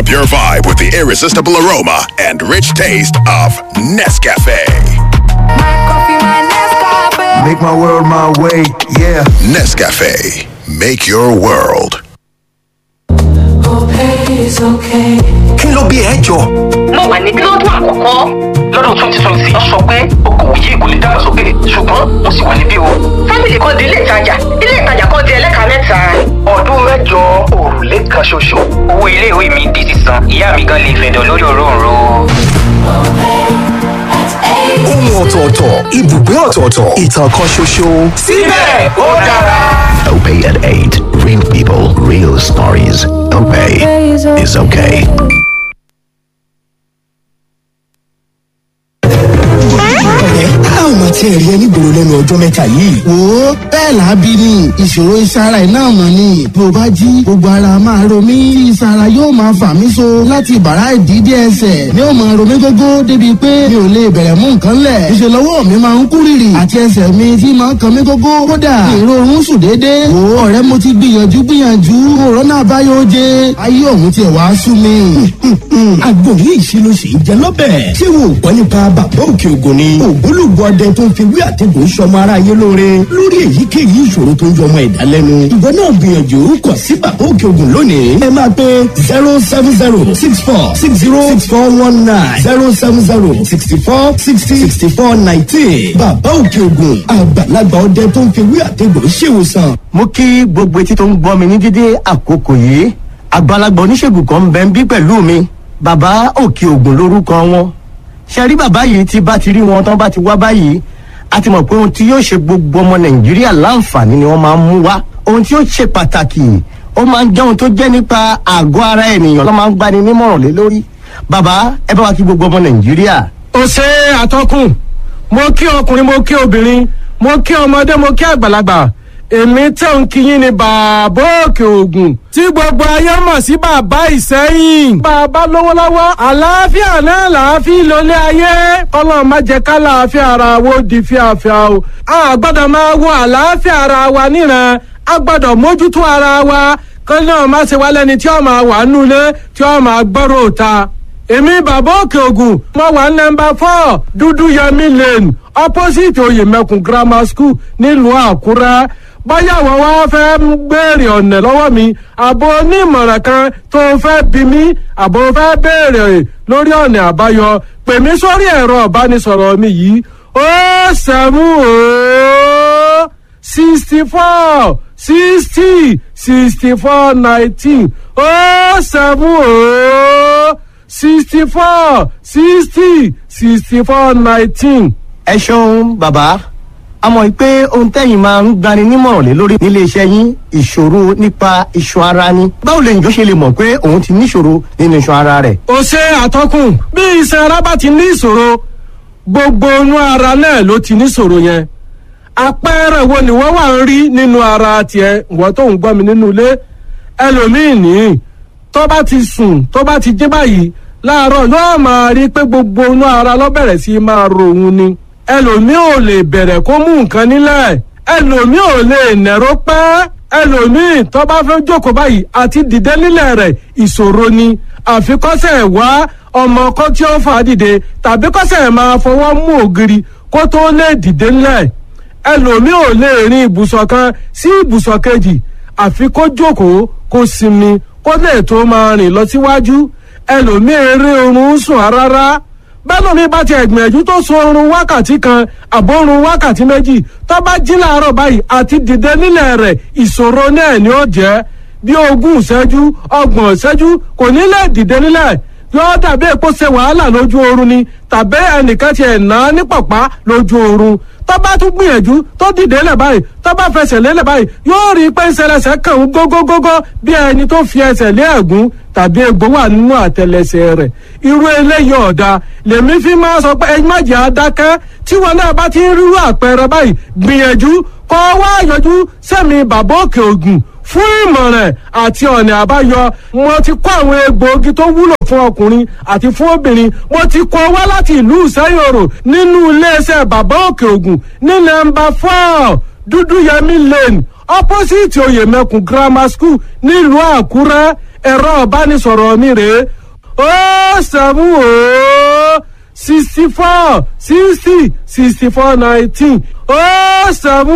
up your vibe with the irresistible aroma and rich taste of Nescafe. Make my world my way, yeah. Nescafe, make your world. Kí ló bí ẹ jọ? mo wà ní kílódù àkọ́kọ́ lọ́dún twenty twenty wọ́n sọ pé okòwò yìí kò lè dàgbàsókè ṣùgbọ́n mo sì wà níbí o. fámìlì kan di ilé ìtajà ilé ìtajà kan di ẹlẹ́ka mẹ́ta. Ọdún mẹ́jọ òrùlé kan ṣoṣo. owó iléèwé mi di sísan ìyá mi gan lè fẹ̀dọ̀ lórí òróǹro. Ohun ọ̀tọ̀ọ̀tọ̀, ibùgbé ọ̀tọ̀ọ̀tọ̀, ìtàn kan ṣoṣo. síbẹ̀ ó dára. Opay at 8. Real people, real stories. Opay is okay. a ò mà tiẹ̀ rí ẹni gbòòrò lẹ́nu ọjọ́ mẹ́ta yìí. wo bẹ́ẹ̀ lábí ni ìṣòro ìsara ẹ̀ náà mọ̀ ni bí o bá jí gbogbo ara máa ro mí ìsara yóò máa fà mí so láti bàrá ìdídé ẹsẹ̀ ni ó máa ro mí gógó débi pé mi ò lè bẹ̀rẹ̀ mú nǹkan lẹ̀ ìṣe lọ́wọ́ mi máa ń kú rìrì àti ẹsẹ̀ mi tí máa ń kan mí gógó kódà ìrorun sùn déédéé wo ọ̀rẹ́ mo ti gbìyànjú gbìyànjú òrónà àbáyọ oje ayé òun tiẹ̀ wá sú mi. àgbo yìí ṣe ló ṣe ń jẹ lọ́bẹ̀. ṣé wo ò gbọ́ nípa bàbá òkè ògùn ni. ògbólógbò ọdẹ tó ń fi wí àtẹ̀gùn sọmọ ara yé lóore lórí èyíkéyìí ìṣòro tó ń jọmọ ẹ̀dá lẹ́nu. ìwọ náà gbìyànjú kàn sí bàbá òkè ògùn lónìí. ẹ máa pe zero seven zero six four six zero six four one nine zero seven zero sixty four sixty sixty four nineteen. bàbá òkè ògùn àgbàlagbà ọdẹ tó ń fi wí àtẹ̀gùn ṣèwòsàn. mo kí gbogbo etí tó ń gbọ́ mi ní dídé àkókò yìí àgbàlagbà oníṣègùn kan ń bẹ ń bí pẹ̀lú mi bàbá òkè ògùn lórúkọ wọn ṣe rí bàbá yìí tí bá ti rí wọn tán bá ti wá báyìí a ti mọ̀ pé ohun tí yóò ṣe gbogbo ọmọ nàìjíríà láǹfààní ni wọ́n máa ń mú wá ohun tí yóò ṣe pàtàkì ó máa ń jẹ́ ohun tó jẹ́ nípa àgọ́ ara ènìyàn ló máa ń gbani nímọ̀ràn lé lórí bàbá ẹ bá wa kí gbogbo ọmọ nàìjíríà. ó ṣe àtọkùn mo kí ọkùnrin mo kí obìnrin mo kí ọmọdé mo kí àgbàlagbà èmi tẹ̀ ń kíyìn ní bàbá òkè ògùn tí gbogbo ayé mọ̀ sí bàbá ìsẹ́yìn. bàbá lówó lọ́wọ́ àlàáfíà náà làáfíà lólé ayé kọ́lọ́ má jẹ́ ká làáfíà ara wo di fíafíà o. a gbọ́dọ̀ máa wo àlàáfíà ara wa níran a gbọ́dọ̀ mójútó ara wa kọ́lọ́ náà má ṣe wá lẹ́ni tí ó máa wà nulẹ̀ tí ó máa gbọ́rọ̀ òta. èmi bàbá òkè ògùn mo wà nọmba four dúdú yẹmí lane opposite oyèmẹkùn grammar school nílùú àkúrẹ́ báyà wọ́n wá fẹ́ béèrè ọ̀nà lọ́wọ́ mi àbò onímọ̀ràn kan tó fẹ́ bí mi àbò fẹ́ béèrè lórí ọ̀nà àbáyọ pè mí sórí ẹ̀rọ ìbánisọ̀rọ̀ mi yìí ó sẹ́mú ó sixty four sixty sixty four nineteen ó sẹ́mú ó sixty four sixty sixty four nineteen. ẹ ṣeun bàbá a mọ̀ pé ohun tẹ́yìn máa ń gbani nímọ̀ràn lé lórí nílé iṣẹ́ yín ìṣòro nípa iṣan ara ni báwo lèyìn tó ṣe lè mọ̀ pé òun ti níṣòro nínú iṣan ara rẹ̀. ó ṣe àtọkùn bí iṣan ara bá ti ní ìṣòro gbogbo inú ara náà ló ti níṣòro yẹn àpẹẹrẹ wo ni wọn wà ń rí nínú ara tiẹ ìwọ tó ń gbọ́ mi nínú ilé ẹlòmíín ní tó bá ti sùn tó bá ti jí báyìí láàárọ̀ yóò máa rí pé gbogbo inú ara ló bẹ̀rẹ̀ sí máa ro òun ni ẹlòmíì ò lè bẹ̀rẹ̀ kó mú nǹkan nílẹ̀ ẹlòmíì ò lè nẹ̀rọ pẹ́ ẹlòmíì tó bá fẹ́ jókòó báyìí àti dìde nílẹ̀ rẹ̀ ìṣòro ni àfikọ́sẹ̀ wá ọmọ kan tí ó fà á dìde tàbí kọ́sẹ̀ máa fọwọ́ mú ògiri kó tó lè dìde nílẹ̀ ẹlòmíì ò lè rin ibùsọ̀ kan sí ibùsọ̀ kejì àfi kó jókòó kó sinmi kó lè tó máa rìn lọ síwájú ẹlòmíì eré oorun sùn rárá bẹ́lómi bá ti ẹ̀gbìyànjú tó sun oorun wákàtí kan àbórun wákàtí méjì tó bá jí láàárọ̀ báyìí àti dìde nílẹ̀ rẹ̀ ìṣòro náà ni ó jẹ́ bí ogún ìṣẹ́jú ọgbọ̀n ìṣẹ́jú kò ní lè dìde nílẹ̀ yóò dàbí èpo ṣe wàhálà lójú oorun ni tàbí ẹnìkan ti ẹ̀ ná ní pọ̀pá lójú oorun tó bá tún gbìyànjú tó dìde lẹ̀ báyìí tó bá fẹsẹ̀ lélẹ̀ báyìí yóò rí i pé ìṣẹlẹsẹ̀ kàn ń gógógógó bí ẹni tó fi ẹsẹ̀ lé ẹ̀gún tàbí egbò wà nínú àtẹlẹsẹ̀ rẹ̀ irú eléyìí ọ̀dà lèmi fi máa sọ pé ẹyin májè adákẹ́ tí wọn náà bá ti ń rírú àpẹẹrẹ báyìí gbìyànjú kọ́ wá yọjú sẹ́mi bàbá òkè ògùn fún ìmọ̀ràn àti ọ̀nà àbáyọ mo ti kó àwọn egbòogi tó wúlò fún ọkùnrin àti fún obìnrin mo ti kó wá láti ìlú ìsẹ́yòrò nínú iléeṣẹ́ bàbá òkè ògùn ní nọ́mbà four dúdúyẹmí lane opposite oyèmẹkùn grammar school nílùú àkúrẹ́ ẹ̀rọ ìbánisọ̀rọ̀ mi rèé ó sẹ́mu ó sixty four sixty sixty four nineteen ó sẹ́mu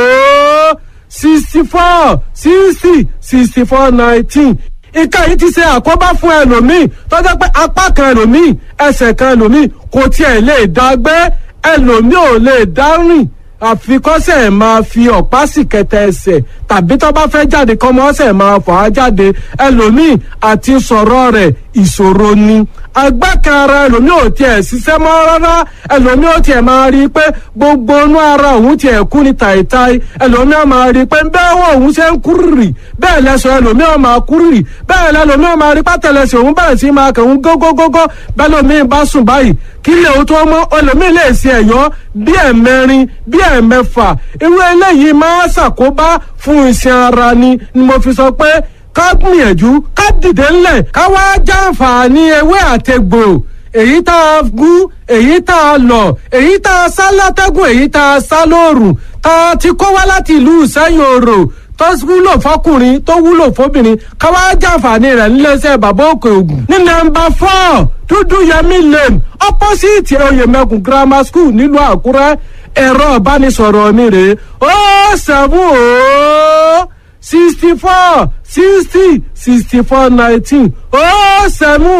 ó sixty four sixty sixty four nineteen ìka yìí ti ṣe àkóbá fún ẹlòmíì tó jẹ́ pé apá kan ẹlòmíì ẹsẹ̀ kan ẹlòmíì kò tiẹ̀ lè dá gbé ẹlòmíì ò lè dá rìn àfikọ́sẹ̀ máa fi ọ̀pá sì kẹtẹ ẹsẹ̀ tàbí tó bá fẹ́ jáde kọ́mọ ọ̀sẹ̀ máa fà á jáde ẹlòmíì àti sọ̀rọ̀ rẹ̀ ìṣòro ni agbákan ara ẹlòmíì ò tiẹ̀ ṣiṣẹ́ mọ́ rárá ẹlòmíì ò tiẹ̀ máa rí i pé gbogbo inú ara òun tiẹ̀ kú ni tàìtàì ẹlòmíì ò máa rí i pé bẹ́ẹ̀ wọ òun ṣe ń kúrìrì bẹ́ẹ̀ lẹ́sọ̀ ẹlòmíì ò máa kúrìrì bẹ́ẹ̀ lẹ́lòmíì ò máa rí pátẹ́lẹsẹ̀ òun bẹ̀rẹ̀ sí máa kẹ̀hún gógógógó bẹ́ẹ̀ lòmíì bá sùn báyìí kí lè o tó mọ́ ẹlòmíì lè ṣe ẹ̀yọ́ bí ẹ̀mẹrin bí ẹ̀mẹfà irú eléyìí máa ṣàkóbá fún iṣan ara ni ni mo fi sọ pé ká gbìyànjú ká dìde ńlẹ̀ ká wá jàǹfààní ewé àtegbò èyí tá a gún èyí tá a lọ èyí tá a sá látẹ́gùn èyí tá a sá lóòrùn tá a ti kó wá láti ìlú ìsẹ́yìn òrò tó wúlò fọkùnrin tó wúlò fóbìnrin ká wá jàǹfààní rẹ̀ níléeṣẹ́ bàbá òkè ògùn ní nọ́mbà four dúdú yẹmí lane opposite oyèmẹkùn grammar school nílùú àkúrẹ́ ẹ̀rọ ìbánisọ̀rọ̀ mi rèé ó sẹ́fún ó sixty four sixty sixty four nineteen ó sẹ́mu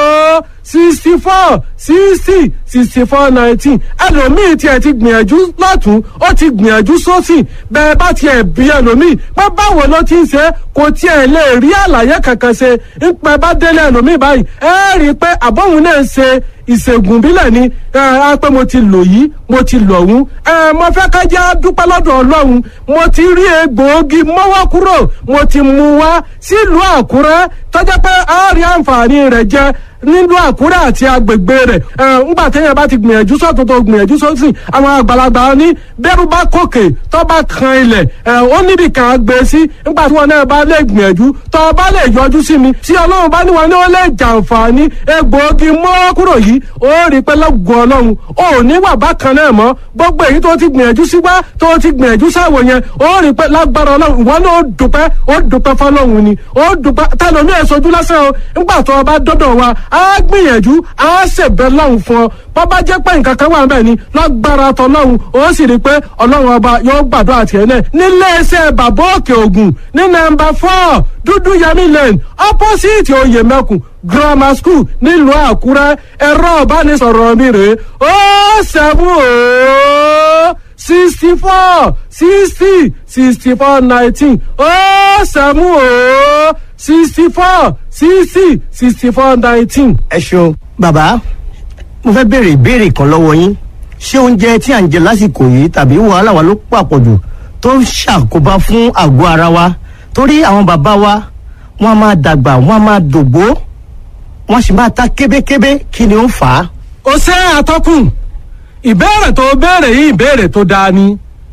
ó sixty four sixty sixty four nineteen ẹlòmíì tiẹ̀ ti gbìyànjú lọ́tún ó ti gbìyànjú sósì bẹ́ẹ̀ bá tiẹ̀ bí ẹlòmíì pé báwo ló ti ń ṣe kò tiẹ̀ lè rí àlàyé kankan ṣe ń pẹ́ bá délé ẹlòmíì báyìí ẹ rí i pé àbọ̀hún náà ń ṣe ìṣègùn bílẹ̀ ni ẹ á pé mo ti lò yìí mo ti lò ọ̀hún ẹ mo fẹ́ ká jẹ́ dúpẹ́ lọ́dọ̀ ọlọ́run mo ti rí egbòogi mọ́wọ́ kúrò mo ti mú wá sílùú àkúrẹ́ tọ́jà pé a rí àǹfààní rẹ̀ jẹ nílùú àkúrẹ́ àti agbègbè rẹ̀ ẹ ńgbà téèyàn bá ti gbìyànjú sọ́tún tó gbìyànjú sósì àwọn àgbàlagbà ní bẹ́rù bá kòkè tó bá kan ilẹ̀ ẹ ó níbi kan gbé sí ńgbà tí wọn náà bá lè gbìyànjú tó bá lè yọjú sí mi tí ọlọ́run bá ní wọn ní ó lè jàǹfààní egbòogi mọ́wọ́ kúrò yìí ó rí i pé lọ́gùn ọlọ́run ó ní wà bákan náà mọ́ gbogbo èyí tó ti gbìyànjú sí wá tó ti gbìyànjú sáwò yẹn ó rí i pé lágbára ọlọ́run ìwọ náà ó dùpẹ́ ó dùpẹ́ fọlọ́run ni ó dùpẹ́ tẹlomi ẹ̀ sojú lásán o nígbà tó o bá dọ́dọ̀ wa á gbìyànjú á ṣèbẹ̀ lọ́hùn fún ọ bó bá jẹ́ pé nǹkan kan wà bẹ́ẹ̀ ni lágbára tọlọ́hun ó sì rí i pé ọlọ́run ọba yóò gbàdúrà tiẹ̀ náà níléeṣẹ́ bàbá òkè ògùn ní nọ́mbà four dúdú yẹmí lane opposite oyèmẹkùn grammar school nílùú àkúrẹ́ ẹ̀rọ ìbánisọ̀rọ̀ mi rèé ó sẹ́fún ó sixty four sixty sixty four nineteen ó sẹ́fún ó sixty four sixty sixty four nineteen. ẹ ṣeun bàbá mo fẹ́ béèrè ìbéèrè kan lọ́wọ́ yín ṣé oúnjẹ tí à ń jẹ lásìkò yìí tàbí wàhálà wa ló pàpọ̀jù tó ń ṣàkóbá fún àgọ́ ara wa torí àwọn bàbá wa wọ́n á máa dàgbà wọ́n á máa dògbó wọ́n sì máa ta kébékébé kí ni ó ń fà á. ó ṣe àtọkùn ìbéèrè tó béèrè yìí ìbéèrè tó dáa ni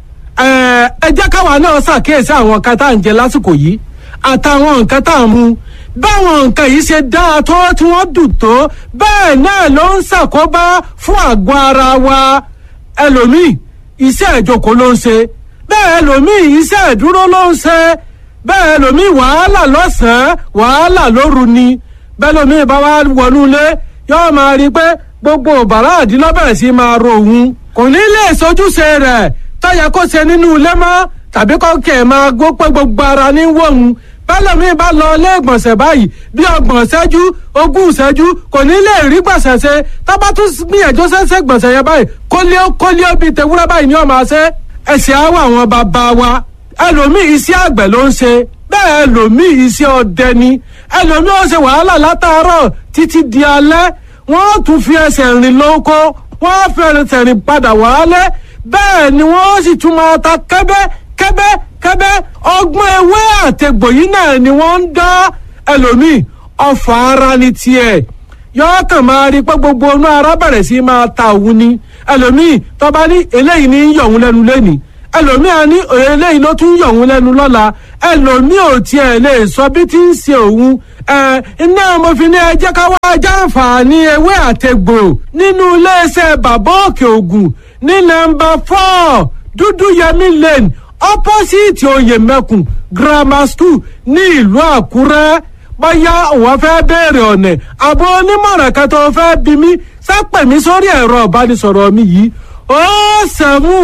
ẹ ẹ jẹ́ káwa náà ṣàkíyèsí àwọn nǹkan tá à ń jẹ lásìkò yìí àtàwọn nǹkan tá à ń mu báwọn nǹkan yìí ṣe dáa tó tí wọ́n dùn tó bẹ́ẹ̀ náà ló ń ṣàkóbá fún àgọ́ ara wa ẹlòmíì iṣẹ́ ìjókòó ló ń ṣe bẹ́ẹ̀ ẹlòmíì iṣẹ́ ìdúró ló ń ṣe bẹ́ẹ̀ ẹlòmíì wàhálà lọ́sàn-án wàhálà lóru ni bẹ́ẹ̀ ẹlòmíì bá wá wọnú ilé yóò máa rí i pé gbogbo bàrá àdínlọ́bẹ̀rẹ̀ sí máa ro òun kò ní lè sojúṣe rẹ̀ tọ́yẹ kó ṣe nínú ilé mọ́ tàbí kọ́kẹ́ máa gbó pé gbogbo ara ní wọ̀hún bẹ́lẹ̀mí bá lọ ilé ìgbọ̀nsẹ̀ báyìí bí ọgbọ̀n ṣẹ́jú ogún ṣẹ́jú kò ní lè rí gbọ̀nsẹ̀ ṣe tábà tún gbìyànjú ṣẹ́ṣẹ́ gbọ̀nsẹ̀ yẹn báyìí kólíó kólíó bíi tewúrẹ́ báyìí ni ó máa ṣe ẹ̀sìn àwọ̀ àwọn bàbá wa ẹlòmíì iṣẹ́ àgbẹ̀ ló ń ṣe bẹ́ẹ̀ ẹlòmíì iṣẹ́ ọdẹ ni ẹlòmíì ó ṣe wàhálà látàárọ̀ títí di alẹ́ wọ́n tún fi ẹsẹ̀ rìn lóko wọ́n fi ẹsẹ̀ rìn padà wálé bẹ́ẹ̀ ni wọ́n sì tún máa ta kẹ́bẹ́ kẹ́bẹ́ kẹ́bẹ́ ọgbọ́n ewé àtẹ̀gbò yìí náà ni wọ́n ń dá ẹlòmíì ọfà ara ni tiẹ̀ yọọ kàn máa rí pé gbogbo inú ara bẹ̀rẹ̀ sí máa ta òun ni ẹlòmíì tọ́ba ní eléyìí ní yọ̀ òun lẹ́nu lẹ́nìí ẹlòmíì á ní eléyìí ló tún yọ̀ òun lẹ́nu lọ́la ẹlòmíì ò tiẹ̀ lè sọ bí tí ń ṣe òun ẹ iná mo fi ní ẹ jẹ́ ká wá jàǹfààní ewé àtẹ̀gbò nínú iléeṣẹ́ bàbá òkè ògùn ní nọ́mbà four dúdú yẹmí lane opposite oyèmẹkùn grammar school ní ìlú àkúrẹ́ bóyá òun fẹ́ béèrè ọ̀nà àbọ̀ onímọ̀ràn kan tó fẹ́ bí mi sápẹ̀ mi sórí ẹ̀rọ ìbánisọ̀rọ̀ mi yìí ó sẹ́mu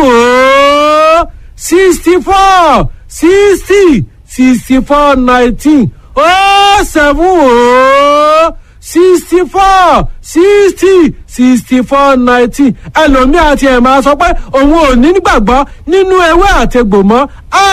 ó sixty four sixty sixty four nineteen ó sẹ́mu ó sixty four sixty sixty four nineteen ẹlòmíà ti ẹ̀ máa sọ pé òun ò ní gbàgbọ́ nínú ewé àtegbò mọ́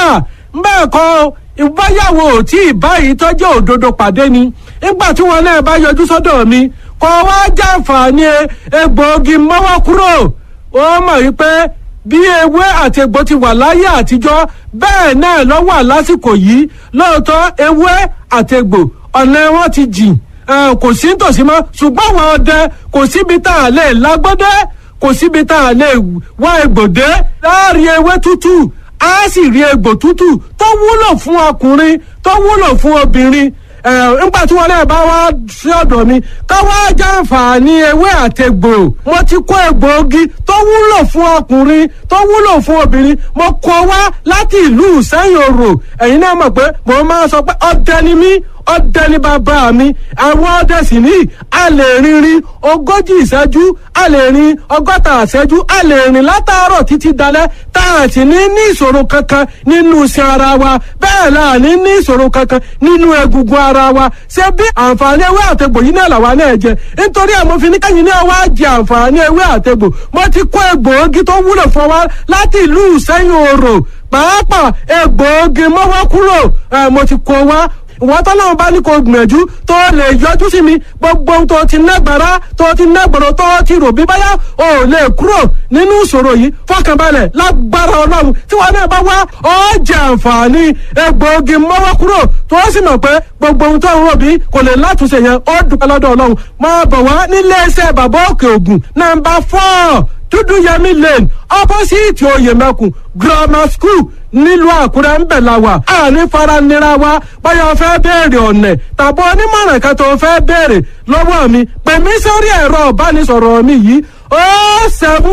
bẹ́ẹ̀ kọ́ ìbáyàwó tí ìbáyìí tọ́jú òdodo pàdé ni nígbà tí wọn náà bá yọjú sọ́dọ̀ mi kọ́ wá jàǹfààní egbòogi mọ́wọ́ kúrò ó mọ̀ wípé bí ewé àti egbò ti wà láyé àtijọ́ bẹ́ẹ̀ náà ló wà lásìkò yìí lóòótọ́ ewé àti egbò ọ̀nà wọn ti jìn kò sí nítòsí mọ́ ṣùgbọ́n àwọn ọdẹ kò síbi tá a lè lágbọ́dẹ́ kò síbi tá a lè wá egbòdé láàrin ewé tútù á sì rí egbò tútù tó wúlò fún ọkùnrin tó wúlò fún obìnrin nígbà tí wọn náà bá wá sí ọ̀dọ̀ mi ká wá jàǹfààní ewé àtẹgbò mo ti kó egbòogi tó wúlò fún ọkùnrin tó wúlò fún obìnrin mo kó wá láti ìlú sẹ́yìn òrò ẹ̀yin náà mọ̀ pé mo máa sọ pé ọdẹ ni mí ọdẹ ní bàbá mi àwọn ọdẹ sì ní a lè rinrin ogójì ìṣẹ́jú a lè rin ọgọ́ta ìṣẹ́jú a lè rìn látàárọ̀ títí dalẹ́ tá a sì ní ní ìṣòro kankan nínú iṣan ara wa bẹ́ẹ̀ la ní ní ìṣòro kankan nínú egungun ara wa ṣé bí àǹfààní ewé àtegbò yìí náà làwa náà jẹ nítorí ẹ̀ mo fi ní kẹ́yìn náà wá jẹ àǹfààní ewé àtegbò mo ti kó egbòogi tó wúlò fún wa láti ìlú ìṣẹ́yìn òrò pàápàá egbòogi mọ́wọ́ kúrò mo ti kó wa ìwọ́n tọ́lọ́run bá ní kó gbìyànjú tó lè yọjú sí mi gbogbo ohun tó ti nágbára tó ti nágbọ̀rọ̀ tó ti rò bí báyà ò lè kúrò nínú ìṣòro yìí fọkànbalẹ̀ lágbára ọlọ́run tí wọn náà bá wá ọ jẹ àǹfààní egbòogi mọ́wọ́ kúrò tó sì mọ̀ pé gbogbo ohun tó ń rò bí kò lè látúnṣe yẹn ó dúpẹ́ lọ́dọ̀ ọlọ́run máa bọ̀ wá nílé iṣẹ́ bàbá òkè ògùn nàmbà fọ́ọ̀ dúdú yẹmí lane opposite oyèmẹkùn grammar school nílùú àkúrẹ́ ń bẹ̀ la wà àní faranira wa báyọ̀ fẹ́ béèrè ọ̀nà tàbí onímọ̀ràn kan tó fẹ́ béèrè lọ́wọ́ mi pè mí sórí ẹ̀rọ ìbánisọ̀rọ̀ mi yìí ó sẹ́mu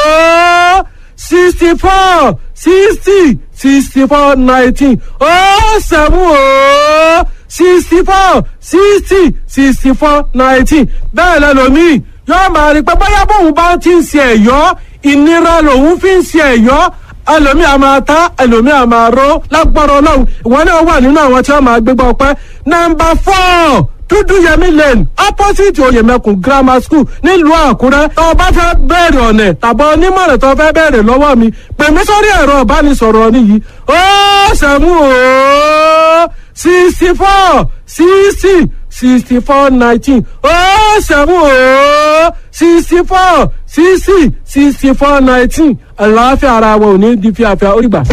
ó sixty four sixty sixty four nineteen ó sẹ́mu ó sixty four sixty sixty four nineteen bẹ́ẹ̀ lẹ́lòmíì yóò máa rí pé bóyá bóun bá ti ń ṣe ẹ̀yọ́ ìnira lòun fi ń ṣe ẹ̀yọ́ ẹlòmíì a máa ta ẹlòmíì a máa ró lágbára ọlọ́run ìwọ náà wà nínú àwọn tí wọ́n máa gbégbá ọpẹ́ nọ́mbà four dúdú yẹmí lane opposite oyèmẹkùn grammar school nílùú àkúrẹ́ tó o bá fẹ́ bẹ̀rẹ̀ ọ̀nà tàbí onímọ̀ràn tó o fẹ́ bẹ̀rẹ̀ lọ́wọ́ mi pè mí sórí ẹ̀rọ ìbánisọ̀rọ̀ nìyí ó sẹ́mu ó sixty four sixty sixty four nineteen ó sẹ́mu ó sixty four sixty sixty four nineteen àlàáfíà ara wa ò ní di fíafíà ó rí gbà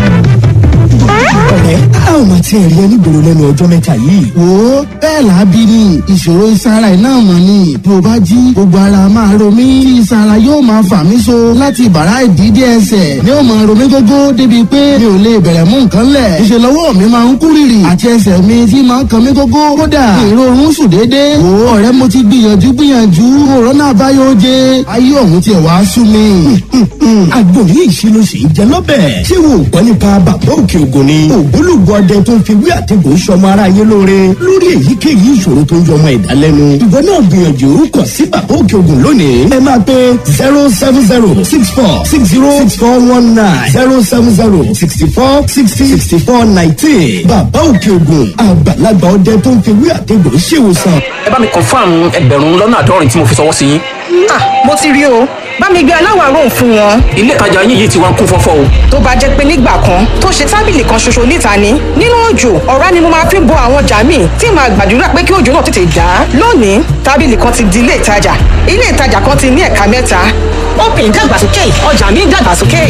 ọ̀rẹ́ a ò máa tiẹ̀ rí ẹ nígboro lẹ́nu ọjọ́ mẹ́ta yìí. wo bẹ́ẹ̀ lábí ni ìṣòro ìsara iná mọ̀ ni bí o bá jí gbogbo ara máa ro mí tí ìsara yóò máa fà mí so láti bàrá ìdídé ẹsẹ̀ ni ó máa ro mí gógó débi pé mi ò lè bẹ̀rẹ̀ mú nǹkan lẹ̀ ìṣèlọ́wọ́ mi máa ń kú rìrì àti ẹsẹ̀ mi tí máa ń kan mí gógó kódà èrò oorun sùn déédéé wo ọ̀rẹ́ mo ti gbìyànjú gbìyànjú òrónà àbáyọ oje ayé ọ̀hún tiẹ̀ wá sú mi. àgbo yìí ṣe ló sì ń jẹ lọ́bẹ̀. ṣé wo ò gbọ́ nípa bàbá òkè ògùn ni. ògbólógbò ọdẹ tó ń fi wí àtẹ̀gùn sọmọ ara yé lóore lórí èyíkéyìí ìṣòro tó ń jọ ọmọ ẹ̀dá lẹ́nu. ìwọ náà gbìyànjú kàn sí bàbá òkè ògùn lónìí. ẹ máa pe zero seven zero six four six zero six four one nine zero seven zero sixty four sixty sixty four nineteen. bàbá òkè ògùn àgbàlagbà ọdẹ tó ń fi wí àtẹ̀gùn ṣèwòsàn. ẹ bá mi confam ẹgbẹ̀rún lọ́nà àádọ́rin tí mo fi ṣọwọ́ sí yín. ah mo ti rí o bá mi gbé aláwàárò fún wọn. ilé ìtajà yín yìí ti wá ń kún fọ́fọ́ o. tó bá jẹ́ pé nígbà kan tó ṣe tábìlì kan ṣoṣo níta ni nínú òjò ọ̀rá ni mo máa fi bo àwọn ọjà míì tí màá gbàdúrà pé kí òjò náà tètè dá. lónìí tábìlì kan ti di ilé ìtajà ilé ìtajà kan ti ní ẹ̀ka mẹ́ta. open dàgbàsókè ọjà mi dàgbàsókè.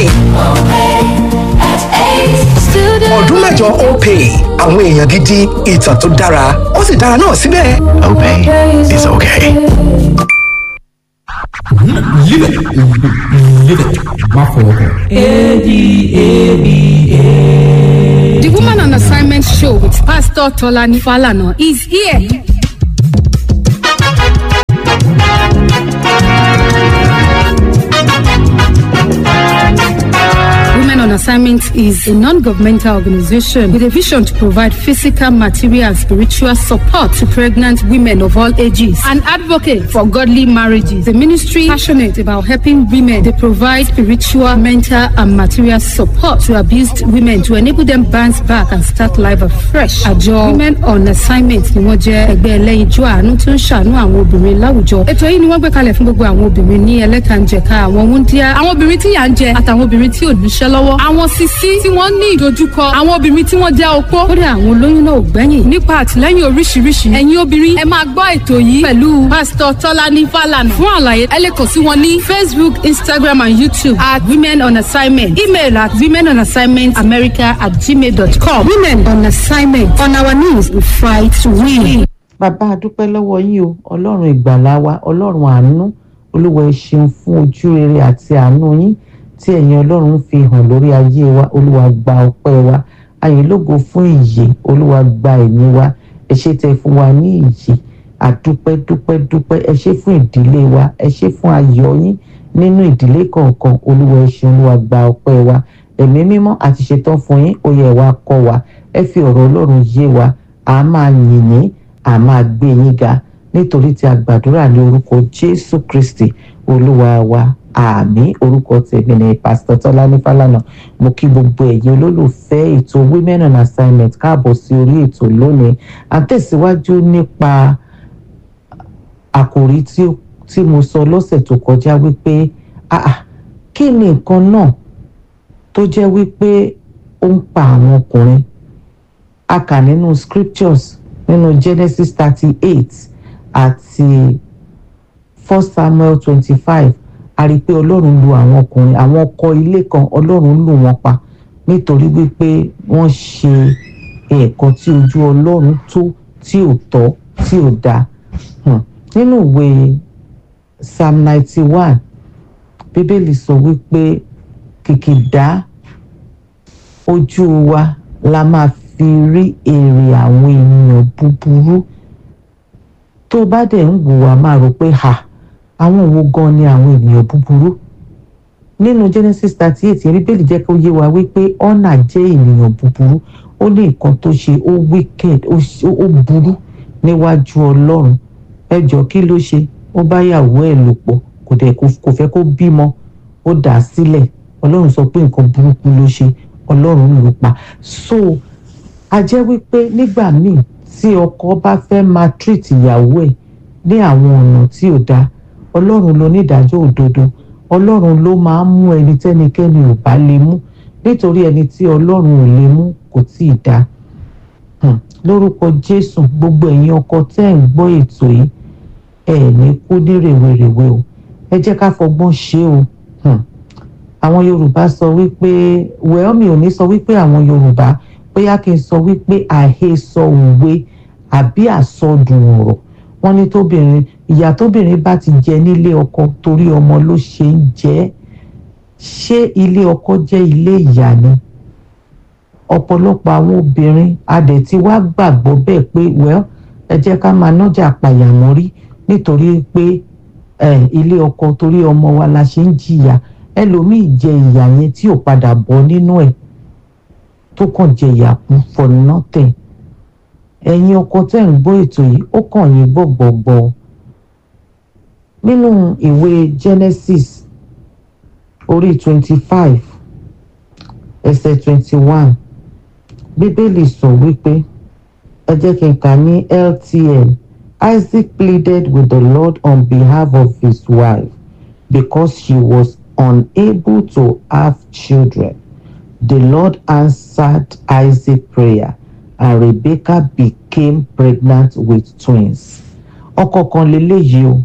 ọdún mẹ́jọ opay àwọn èèyàn gidi ìtàn tó dára ó sì dára náà síbẹ̀. Opay is okay. The Woman on Assignment show with Pastor Tolani Falana is here. Women on Assignment Assignment is a non-governmental organization with a vision to provide physical, material, and spiritual support to pregnant women of all ages. An advocate for godly marriages. The ministry passionate about helping women. They provide spiritual, mental, and material support to abused women to enable them bounce back and start life afresh. Àjọ Women on Assignment ni wọ́n jẹ́ ẹgbẹ́ ẹlẹ́yinjú àánú tó ń ṣàánú àwọn obìnrin láwùjọ. Ètò yìí ni wọ́n gbé kalẹ̀ fún gbogbo àwọn obìnrin ní ẹlẹ́kànjẹ̀ka àwọn wúndíá, àwọn obìnrin tí yà ń jẹ àtàwọn obìnrin tí ò níṣẹ́ lọ́wọ́, àwọn sisi tí wọ́n ní ìdojúkọ, àwọn obìnrin tí wọ́n jẹ́ opó. Kódà àwọn olóyún náà ò gbẹ́yìn. Nípa àtìlẹ́yìn oríṣiríṣi, ẹ̀yin obìnrin ẹ máa gbọ́ ètò yìí pẹ̀lú Pásítọ̀ Tọ́lání Fálànà. Fún àlàyé, ẹ lè kàn sí wọn ní Facebook, Instagram and YouTube at Women on Assignment. Email at women on assignment america at gmail.com. Women on assignment. On our knees, we fight to win. bàbá a dúpẹ́ lọ́wọ́ yín o ọlọ́run ìgbàlá wa ọlọ́run àánú olúwa ẹ ṣeun fún ojú rere àti àánú yín tí ẹ̀yin ọlọ́run ń fi hàn lórí ayé wa olúwa gba ọpẹ́ wa ayé lógo fún ìyè olúwa gba ẹ̀yìn wa ẹ ṣé tẹ́ fún wa ní ìyè àdúpẹ́ dúpẹ́ dúpẹ́ ẹ ṣé fún ìdílé wa ẹ ṣé fún ayọ̀ yín nínú ìdílé kọ̀ọ̀kan olúwa ẹ ṣeun olúwa gba ọpẹ́ wa ẹ̀mí mímọ́ àti ṣetán fún yín ó yẹ wá kọ́ wa ẹ fi ọ̀rọ̀ ọlọ́run yé wa a máa yìn yín a máa gbé yín ga nítorí tí a gbàdúrà ní orúkọ jésù kristi olúwa wa àmì orúkọ tèmi ní pásítọ̀ tọ́lání fálànà mo kí gbogbo ẹ̀yin olólùfẹ́ ètò women on assignment káàbọ̀ sí orí ètò lónìí à ń tẹ̀síwájú nípa àkòrí tí tí mo sọ lọ́sẹ̀ tó kọjá wípé ah ah kí ni nǹkan náà tó jẹ́ wípé ó ń pa àwọn ọkùnrin a kà nínú scriptures nínú genesis thirty eight àti first samuel twenty five a rí i pé ọlọ́run lu àwọn ọkùnrin àwọn ọkọ ilé kan ọlọ́run lù wọ́n pa nítorí wípé wọ́n ṣe nǹkan tí ojú ọlọ́run tó tí ò tọ́ tí ò dáa nínú ìwé psalm ninety one bíbélì sọ wípé kìkìdá ojú wa la máa fi rí èrè àwọn ènìyàn búburú tó bá dẹ̀ ń wò wá máa rò pé ha àwọn wo gan ni àwọn ènìyàn búburú nínú genesis thirty eight bíbélì jẹ́ kó yé wa wípé ọ̀nà jẹ́ ènìyàn búburú ó ní nǹkan tó ṣe ó wicked ó burú níwájú ọlọ́run ẹ jọ kí ló ṣe ó bá yàwó ẹ̀ lò pọ̀ kò dẹ̀ kò fẹ́ kó bímọ ó dà á sílẹ̀ ọlọ́run sọ pé nǹkan burúkú ló ṣe ọlọ́run ló pa so a jẹ́ wípé nígbà míì tí ọkọ bá fẹ́ máa treat ìyàwó ẹ̀ ní àwọn ọ̀nà tí ò dáa ọlọ́run ló ní ìdájọ́ òdodo ọlọ́run ló máa ń mú ẹni tẹ́nikẹ́ni ò bá lè mú nítorí ẹni tí ọlọ́run ò lè mú kò tí ì dáa lórúkọ jésù gbogbo ẹ̀yin ọkọ tẹ́ ẹ̀ ń gbọ́ ètò yìí ẹ̀ ní kú ní rèwerèwe o ẹ jẹ́ ká fọgbọ́n ṣe o àwọn yorùbá sọ wípé wẹ́ọ́ mi ò ní sọ wípé àwọn yorùbá bóyá kí n sọ wípé àhesọ òwe àbí àsọdùn ọ̀rọ̀ wọ́n ní tóbìnrin ìyá tóbìnrin bá ti jẹ nílé ọkọ torí ọmọ ló ṣe ń jẹ ṣé ilé ọkọ jẹ́ ilé ìyá ni ọ̀pọ̀lọpọ̀ àwọn obìnrin adẹ̀ tí wá gbàgbọ́ bẹ́ẹ̀ pé well ẹ jẹ́ ká máa nájà pàyàmọ́rí nítorí pé ilé ọkọ torí ọmọ wa la ṣe ń jìyà ẹlòmíì jẹ ìyà yẹn tí ò padà bọ́ nínú ẹ̀ tó kàn jẹ ìyà kú for nothing ẹ̀yin ọkọ tẹ́ ń gbọ́ ètò yìí ó kàn yín gbọ̀gbọ̀gbọ̀ nínú ìwé Genesis orí twenty five ẹsẹ̀ twenty one bíbélì sọ wípé ẹ jẹ́ kí n kà ní LTN Isaac pleaded with the Lord on behalf of his wife because she was unable to have children. The Lord answered Isaac's prayer and Rebecca became pregnant with twins. ọkọ kan leléyìí o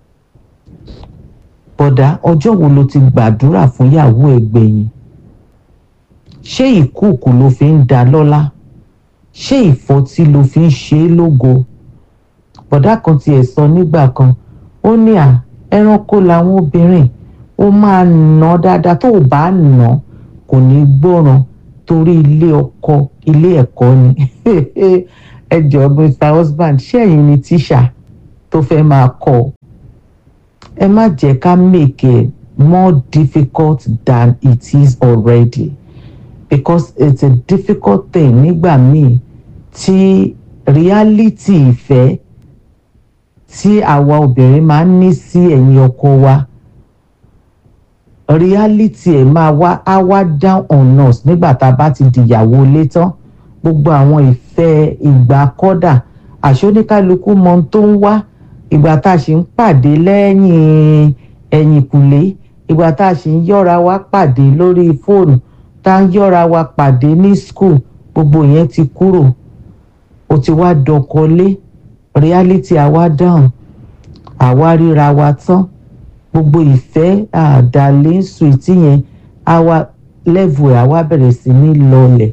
bọ̀dá ọjọ́ wo ló ti gbàdúrà fún ìyàwó ẹ̀ gbẹ̀yìn ṣé ìkúùkù ló fi ń dá lọ́lá ṣé ìfọ́tí ló fi ń ṣe é lógo bọ̀dá kan tiẹ̀ sọ nígbà kan ó ní à ẹranko làwọn obìnrin ó máa nà dáadáa tó o bá nà kò ní gbọ́ràn torí ilé ọkọ ilé ẹ̀kọ́ ni ẹ jọ̀ọ́ mr husband ṣé ẹ̀yin ni tíṣà tó fẹ́ máa kọ́ ẹ má jẹ́ ká make it more difficult than it is already because it's a difficult thing nígbà míì tí reality ìfẹ́ tí àwa obìnrin máa ń ní sí ẹ̀yìn ọkọ wa reality ẹ̀ máa wá á wá down on us nígbà tá a bá ti dìyàwó ilé tán gbogbo àwọn ìfẹ́ ìgbà kọ́dà àṣoníkálukú mọ ohun tó ń wá ìgbà tá a ṣì ń pàdé lẹ́yìn ẹ̀yìnkùlé ìgbà tá a ṣì ń yọ́ra wa pàdé lórí fóònù tá a ń yọ́ra wa pàdé ní school gbogbo yẹn ti kúrò ó ti wá dọkọlé reality àwa down àwa ríra wa tán gbogbo ìfẹ́ àdàlẹ́ sùìtì yẹn àwa level ẹ̀ àwa bẹ̀rẹ̀ sí ní lọlẹ̀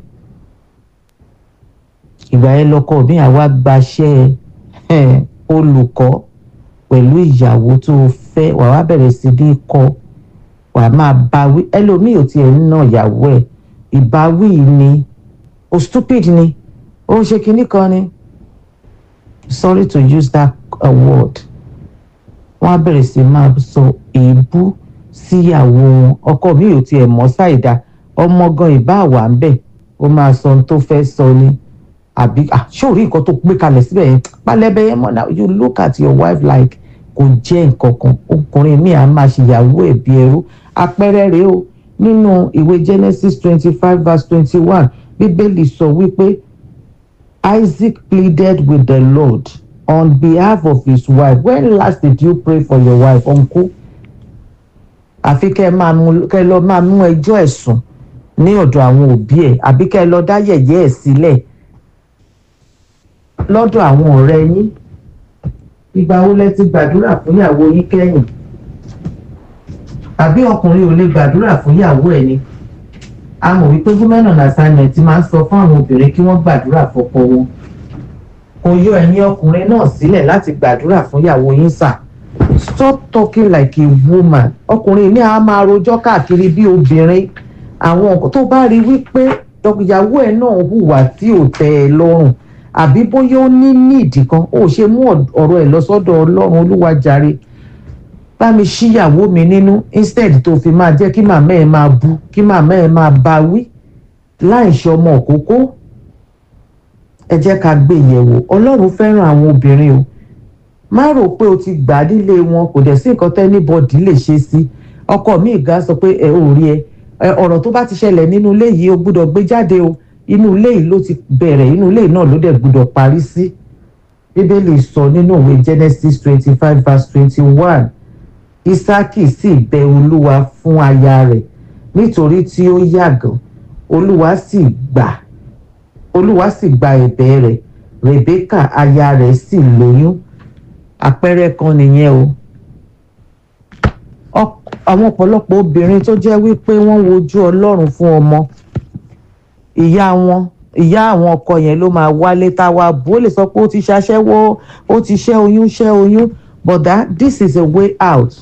ìgbà yẹn lọkọ mi àwa gbaṣẹ́ ẹ̀ olùkọ́ pẹ̀lú ìyàwó tó o fẹ́ wà wá bẹ̀rẹ̀ sí ní kọ́ wà máa báwí ẹlòmíì ò tiẹ̀ ń nà ìyàwó ẹ̀ ìbáwí ni o stupid ni ó ń ṣe kinní kan ni sorry to use that uh, word wọ́n á bẹ̀rẹ̀ sí máa sọ èébú síyàwó wọn ọkọ mi ò tiẹ̀ mọ̀ ṣàìdá ọmọ gan ìbá wà ń bẹ̀ ó máa sọ ohun tó fẹ́ sọ ni àbí ṣóòrí nǹkan tó gbé kalẹ̀ síbẹ̀ yẹn pálẹ́bẹ̀ yẹn mọ̀ náà you look at your wife like kò jẹ́ nǹkan kan ọkùnrin mi à máa ṣèyàwó ẹ̀ bí ẹrú àpẹẹrẹ rèé o nínú ìwé Genesis twenty five verse twenty one bíbélì sọ wípé Isaac pleaded with the Lord on behalf of his wife when last did you pray for your wife uncle àfi kẹ́ ẹ máa mú kẹ́ ẹ lọ máa mú ẹjọ́ ẹ̀sùn ní ọ̀dọ̀ àwọn òbí ẹ̀ àbí kẹ́ ẹ lọ dá yẹ̀yẹ́ ẹ̀ sílẹ̀ lọ́dọ̀ àwọn ọ̀rẹ́ yín ìgbà wo lẹ ti gbàdúrà fún ìyàwó yín kẹ́yìn àbí ọkùnrin ò lè gbàdúrà fún ìyàwó ẹ̀ ni a mọ̀ wípé women on assignment máa ń sọ fún àwọn obìnrin kí wọ́n gbàdúrà fọ́kọ wọn kò yọ ẹ̀yin ọkùnrin náà sílẹ̀ láti gbàdúrà fún ìyàwó yín sà stop talking like a woman ọkùnrin ní a máa rojọ́ káàkiri bí obìnrin àwọn nǹkan tó bá rí wípé ìyàwó ẹ̀ náà hùwà tí ò tẹ́ ẹ lọ́rùn àbí bóyá ó ní níìdì kan ó ṣe mú ọ̀rọ̀ ẹ̀ lọ sọ́dọ̀ ọlọ́run olúwa jàre bá mi ṣíyàwó mi nínú instead tó fi máa jẹ́ kí màmá ẹ̀ máa bu kí màmá ẹ̀ máa bá wí láì ṣe ọmọ òkókó ẹ jẹ́ ká gbé yẹ̀wò ọlọ́run fẹ́ràn àwọn obìnrin o má rò pé o ti gbà á nílé wọn kò dẹ̀ sí nǹkan tẹ́nibọ́dì lè ṣe sí ọkọ mi ìgá sọ pé ẹ ò rí ẹ ọ̀rọ̀ tó bá ti ṣẹlẹ̀ nínú ilé yìí o gbúdọ̀ gbé jáde o inú ilé yìí ló ti bẹ̀rẹ̀ inú ilé yìí náà ló dẹ̀ gbúdọ̀ parí sí bíbélì sọ nínú ìwé Genesis twenty five verse twenty one Ísákì sì bẹ olúwa fún aya rẹ̀ nítorí tí ó yàgàn olúwa sì gbà olúwa sì gba ẹ̀bẹ̀ rẹ̀ Rèbékà aya rẹ̀ sì lóyún àpẹẹrẹ kan nìyẹn o àwọn ọ̀pọ̀lọpọ̀ obìnrin tó jẹ́ wípé wọ́n wojú ọlọ́run fún ọmọ ìyá wọn ìyá àwọn ọkọ yẹn ló máa wálé táwa bó lè sọ pé ó ti ṣaṣẹ́wó ó ti ṣẹ́ oyún ṣẹ́ oyún but that this is a way out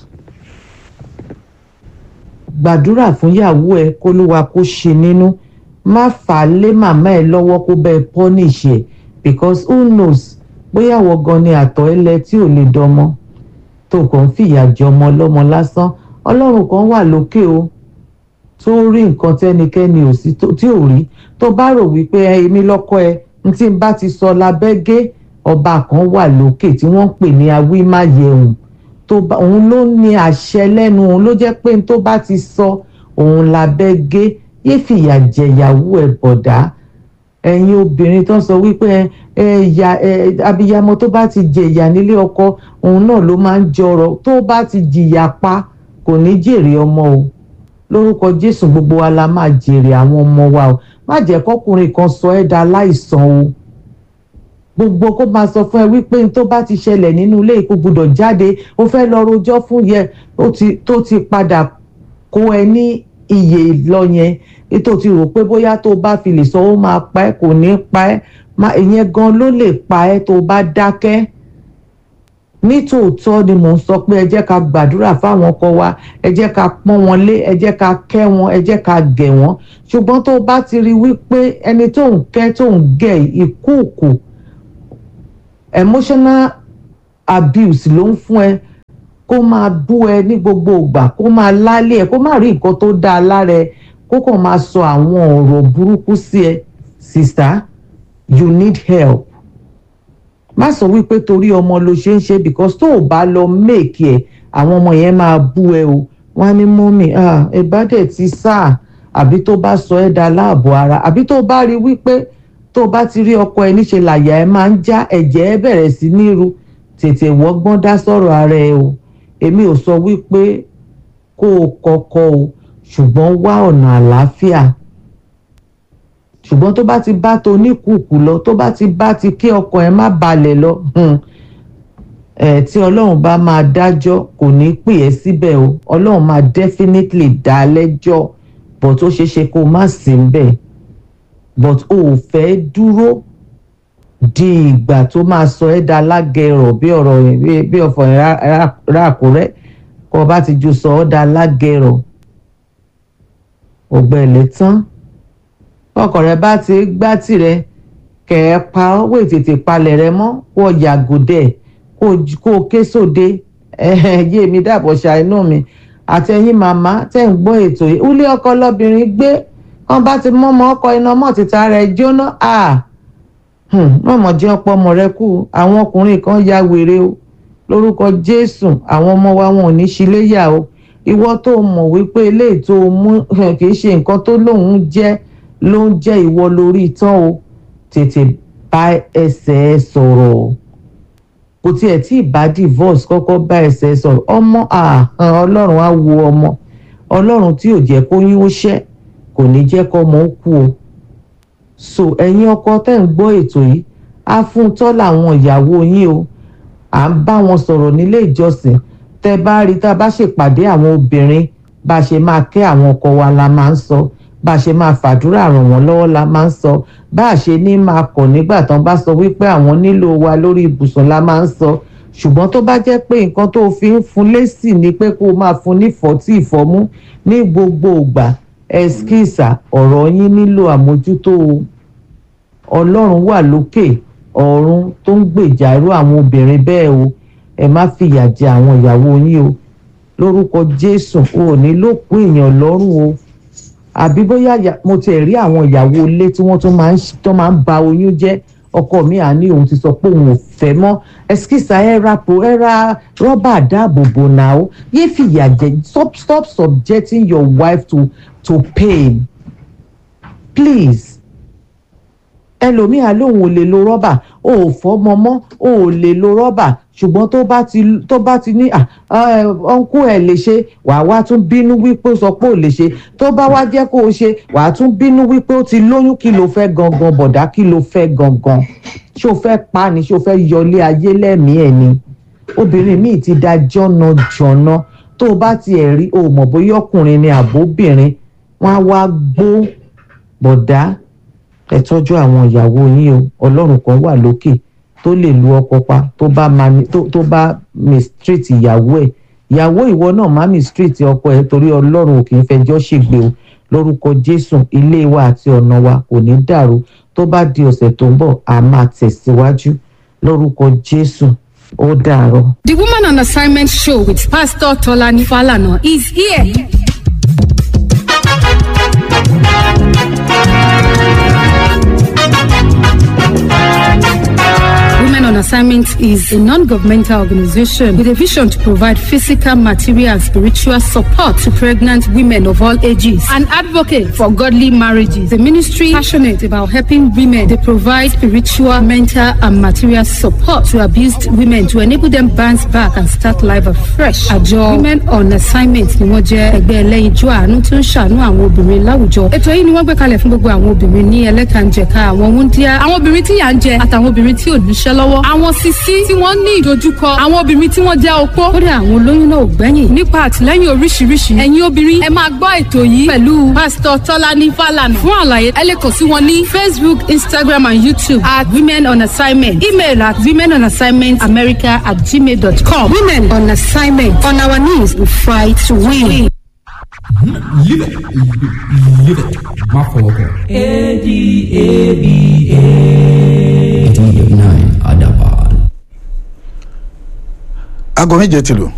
gbàdúrà fún ìyàwó ẹ kólúwa kó ṣe nínú má fà á lé màmá ẹ lọ́wọ́ kó bẹ́ẹ̀ punish ẹ because who knows bóyá àwọn gan ni àtọ̀ ẹlẹ tí ò lè dọmọ tó kàn ń fìyà jẹ ọmọ ọlọ́mọ lásán ọlọ́run kan wà lókè o tó rí nǹkan tẹ́nikẹ́ni ò sí tí ò rí tó bá rò wípé èmi lọ́kọ ẹ n tí n bá ti sọ lábẹ́gẹ́ ọba kan wà lókè tí wọ́n ń pè ní awímáyẹ̀hùn tó bá òun ló ní àṣẹ lẹ́nu òun ló jẹ́ pé n tó bá ti sọ òun lábẹ́gẹ́ yé fìyà jẹ̀yàwó ẹ̀ bọ̀dá ẹ̀yin obìnrin tó ń sọ wípé ẹ̀yà abiyamọ tó bá ti jẹ̀yà nílé ọkọ òun náà ló máa ń jọrọ tó bá ti jìyà pa kò ní jèrè ọmọ o lórúkọ jésù gbogbo wa la máa jèrè àwọn ọmọ wa o má jẹ́ kọkùnrin kan sọ ẹ́ da láìsàn o gbogbo kó máa sọ fún ẹ wípé tó bá ti ṣẹlẹ̀ nínú ilé ìkó gbọ́dọ̀ jáde ó fẹ́ lọ rojọ́ fún yẹ tó ti padà kó ẹ ní iye lọ yẹn ètò ti rò pé bóyá tó bá fi lè sọ ó máa pa ẹ́ kò ní pa ẹ́ ìyẹn gan ló lè pa ẹ́ tó bá dákẹ́ nítòótọ́ ni mò ń sọ pé ẹ jẹ́ ká gbàdúrà fáwọn ọkọ wa ẹ jẹ́ ká pọ́n wọn lé ẹ jẹ́ ká kẹ́ wọn ẹ jẹ́ ká gẹ̀ wọ́n ṣùgbọ́n tó bá ti rí wípé ẹni tó ń kẹ́ tó ń gẹ̀ ìkúùkù emotional abuse ló ń fún ẹ kó máa bú ẹ ní gbogbo ìgbà kó máa lálé ẹ kó má rí nǹkan tó dáa lára ẹ kó kàn máa sọ àwọn ọ̀rọ̀ burúkú sí ẹ sister you need help má sọ wípé torí ọmọ ló ṣe ń ṣe because tó o bá lọ make ẹ àwọn ọmọ yẹn máa bú ẹ o wọn á ní mọ́mì ẹ bá dẹ̀ ti sáà àbí tó bá sọ ẹ́ da láàbò ara àbí tó bá rí wípé tó bá ti rí ọkọ ẹ níṣe làyà ẹ máa ń já ẹ̀jẹ̀ ẹ bẹ̀rẹ̀ sí ní ru tètè wọ́gbọ́n dá sọ̀rọ̀ ara ẹ o èmi ò sọ wípé kó o kọ́kọ́ o ṣùgbọ́n wá ọ̀nà àlàáfíà ṣùgbọ́n tó bá ti bá tó oníkùkù lọ tó bá ti bá ti kí ọkọ ẹ má balẹ̀ lọ ẹ tí ọlọ́run bá máa dájọ́ kò ní pè ẹ́ síbẹ̀ o ọlọ́run máa definitely dá a lẹ́jọ́ but ó ṣeé ṣe kó o má sí níbẹ̀ but o ò fẹ́ dúró di ìgbà tó máa sọ ẹ́ da lágẹ̀rọ̀ bí ọ̀rọ̀ yẹn bí ọ̀fọ̀ yẹn ráàkúrẹ́ kó o bá ti ju sọ ọ́ da lágẹ̀rọ̀ ọ̀gbẹ́lẹ̀ tán ọkọ rẹ bá ti gbá tirẹ̀ kẹ̀ ẹ́ pa ọ́ wò tètè palẹ̀ rẹ mọ́ kó o yàgò dẹ̀ kó o ké sóde yé mi dàbọ̀ ṣàìnú mi àtẹ̀yìn màmá tẹ̀ ń gbọ́ ètò yìí ulé ọkọ lọ́bìnrin gbé wọn bá ti mọ́mọ́ ọkọ iná mọ́ títa rẹ̀ jóná mọ̀mọ́ jẹ́ ọ̀pọ̀ ọmọ rẹ kú àwọn ọkùnrin kan ya wèrè o lórúkọ jésù àwọn ọmọ wa wọn ò ní ṣíléyà o ìwọ tó mọ̀ wípé eléyìí tó mú kì í ṣe nǹkan tó lóun jẹ́ ló ń jẹ́ ìwọ lórí tán o tètè bá ẹsẹ̀ ẹ sọ̀rọ̀ o kò tiẹ̀ tí ì bá divorce kọ́kọ́ bá ẹsẹ̀ sọ̀rọ̀ ọmọ ọlọ́run á wo ọmọ ọlọ́run tí ò jẹ́ kó yín ó ṣẹ́ kò ní jẹ́ kó ọmọ ó kú o so ẹ̀yin ọkọ tẹ́ ń gbọ́ ètò yìí á fún tọ́ làwọn ìyàwó yín o à ń bá wọn sọ̀rọ̀ nílé ìjọsìn tẹ́ bá rí tá a bá ṣèpàdé àwọn obìnrin bá a ṣe máa kẹ́ àwọn ọkọ wa la máa ń sọ bá a ṣe máa fàdúrà ràn wọ́n lọ́wọ́ la máa ń sọ bá a ṣe ní máa kọ̀ nígbà tán bá sọ wípé àwọn nílò wa lórí ibùsùn la máa ń sọ ṣùgbọ́n tó bá jẹ́ pé nǹkan tó fi ń fún lésì ni pé kó o máa fún ní fọ́tí ìfọ́mú ní gbogbo ìgbà ẹskísà ọ̀rọ̀ yín nílò àmójútó o ọlọ́run wà lókè ọ̀run tó ń gbèjà irú àwọn obìnrin bẹ́ẹ̀ o ẹ má fìyà jẹ àwọn ìyàwó yín o lórúkọ jésù o ò ní ló kún èèyàn lọ́rùn o àbí bóyá mo tiẹ̀ rí àwọn ìyàwó ilé tí wọ́n tún máa ń tó máa ń ba oyún jẹ́ ọkọ mi à ní òun ti sọ pé òun ò fẹ́ mọ́ ẹskísà ẹ ra po ẹ ra rọ́bà dáàbòbò náà ó yé fìyà jẹ stop stop subjecting your wife to to pain please ẹlòmíà lòun ò lè lo rọ́bà o ò fọ́mọ mọ́ o ò lè lo rọ́bà ṣùgbọ́n tó bá ti tó bá ti ní ọ̀nkú ẹ̀ lè ṣe wàá wá tún bínú wípé ó sọ pé ò lè ṣe tó bá wá jẹ́ kó o ṣe wàá tún bínú wípé ó ti lóyún kí ló fẹ́ gangan bọ̀dá kí ló fẹ́ gangan ṣé o fẹ́ pa ni ṣé o fẹ́ yọlé ayé lẹ́mìí ẹ̀ ni obìnrin míì ti da jọ́nà jọ̀nà tó o bá tiẹ̀ rí o mọ̀ bóyá ọkùnrin ni àbóbìnrin wọ́n á wá gbó bọ̀dá ẹ tọ́jú àwọn ìyàwó yín o ọlọ́run kan wà lókè tó lè lu ọkọ pa tó bá mani tó tó bá mistreat ìyàwó ẹ̀ ìyàwó ìwọ náà má mistreat ọkọ ẹ̀ torí ọlọ́run ò kì í fẹjọ́ ṣègbè o lórúkọ jésù ilé wa àti ọ̀nà wa kò ní dàrú tó bá di ọ̀sẹ̀ tó ń bọ̀ a máa tẹ̀síwájú lórúkọ jésù ó dàárọ̀. The Woman on Assignment show with Pastor Tolani Falana is here. Women on Assignment is a non-governmental organization with a vision to provide physical, material, and spiritual support to pregnant women of all ages. An advocate for godly marriages. The ministry passionate about helping women. They provide spiritual, mental, and material support to abused women to enable them bounce back and start life afresh. Àjọ Women on Assignment ni wọ́n jẹ́ ẹgbẹ́ ẹlẹ́yinjú àánú tó ń ṣàánú àwọn obìnrin láwùjọ. Ètò yìí ni wọ́n gbé kalẹ̀ fún gbogbo àwọn obìnrin ní ẹlẹ́kànjẹ̀ka àwọn wúndíá, àwọn obìnrin tí yà ń jẹ àtàwọn obìnrin tí ò níṣẹ́ lọ́wọ́ àwọn sisi tí wọ́n ní ìdojúkọ àwọn obìnrin tí wọ́n jẹ́ opó kódà àwọn olóyún náà ò gbẹ́yìn nípa àtìlẹ́yìn oríṣiríṣi ẹ̀yin obìnrin ẹ máa gbọ́ ètò yìí pẹ̀lú pásítọ̀ tọ́lání fàlànà fún àlàyé ẹ lè kàn sí wọn ní facebook instagram and youtube at women on assignment email at women on assignment america at gmail dot com women on assignment on our knees we fight to win. Live it. Live it. Má fọwọ́ kọ. A-D-A-B-A. eighty nine Adaban. aago méje ti lù.